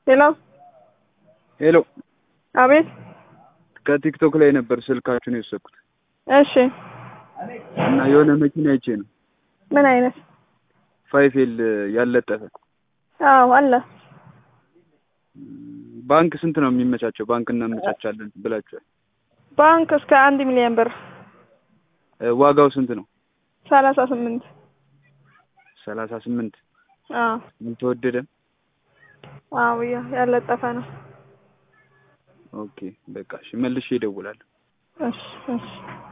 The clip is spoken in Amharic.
ሄሎ ሄሎ አቤት ከቲክቶክ ላይ ነበር ስልካችሁን የወሰድኩት እሺ እና የሆነ መኪና አይቼ ነው ምን አይነት ፋይፌል ያለጠፈ አዎ አለ ባንክ ስንት ነው የሚመቻቸው ባንክ እናመቻቻለን ብላችኋል ባንክ እስከ አንድ ሚሊዮን ብር እ ዋጋው ስንት ነው ሰላሳ ስምንት ሰላሳ ስምንት አዎ አልተወደደም አዎ ያ- ያለጠፈ ነው ኦኬ በቃ እሺ መልሼ እደውላለሁ እሺ እሺ